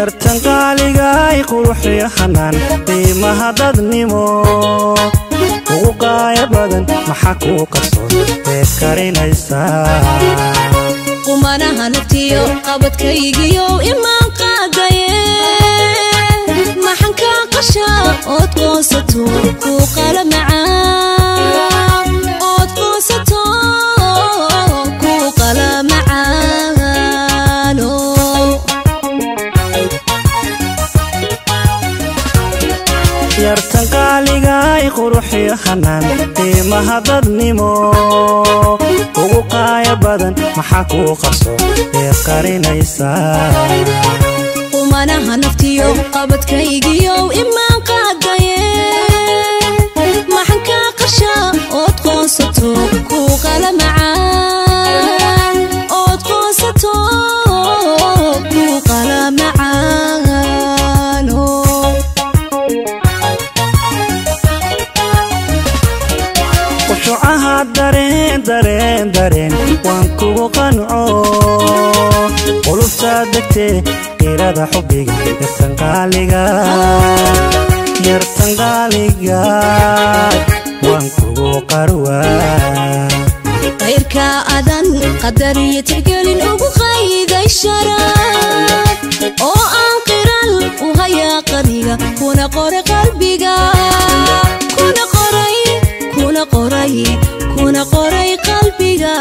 yartan qaaligay quruxiyo hanaan qiimaha dadnimo ugu qaaya badan maxaa kuu qarsoon eed karinaysaa qumanaha naftiyo qabadkaygiyo imaan qaadaye maxan kaa qasha ood qoonsato kuu qala macaan ood qoonsato kuu qala macaano yartan qaaligay quruxiyo hanaan qiimaha dadnimo ugu qaaya badan maxaa kuu qarsoon eed qarinaysaa qumanaha naftiyo qabadkaygiyo imaan qaadaye maxan kaa qasha ood qoonsato kuu qala macaan ood qoonsato kuu qala macaano qushucaha dareen dareen dareen waan kugu qanco qulubtaa degtee qirada xubbiga yartan qaaliga yartan qaaliga waan kugu qarwaa qayrka adan qadar iyo tixgelin ugu qayday sharaf oo aan qiral u hayaa qaniga kuna qoray qalbiga kuna qoray kuna qoray kuna qoray qalbiga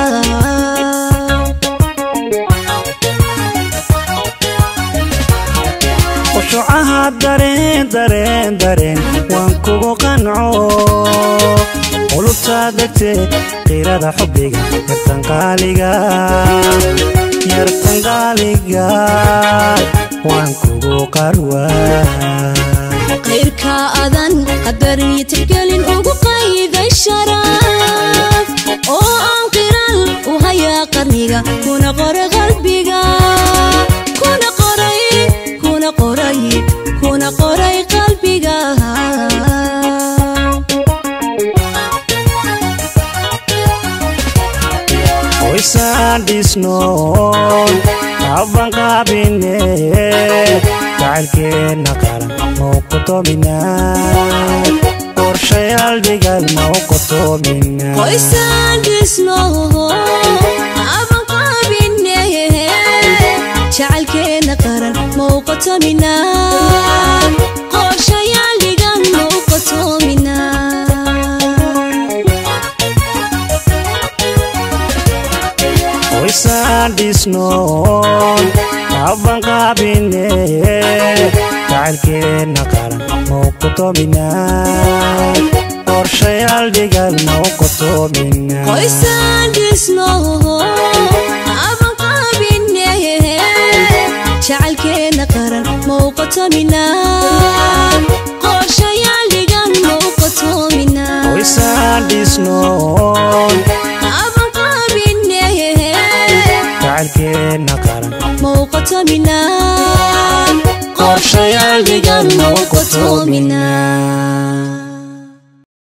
qushucaha dareen dareen dareen waan kugu qanco qulubtaa degtee qirada xubbiga yartan qaaliga yartan qaaliga waan kugu qarwaa qayrka adan qadar iyo tixgelin ugu qayday sharaf oo aan qiral u hayaa qarniga kuna qoray qalbiga kuna qoray kuna qoray kuna qoray qalbiga qoysaan dhisnoon abban qaabine jacaylkeenna qaran mau qotominaa qorshayaal dhigal mau qotominaa qoysaan dhisno aban qaabine jacaylkeena qaran mauqotomina qorshayaal dhigan mauqotomina qoysaan dhisnoon abban qaabine jacaylkeenna qaran mau qotominaa qorshayaal dhigal mau qotominaa qoysaan dhisno aban qaabine jacaylkeena qaran mauqotomina qorshayaal dhigan mauqotomina qoysaan dhisnoon aban qaabine jacaylkeenna qaran mauqotomina qorshayaal dhigan mau qotominaa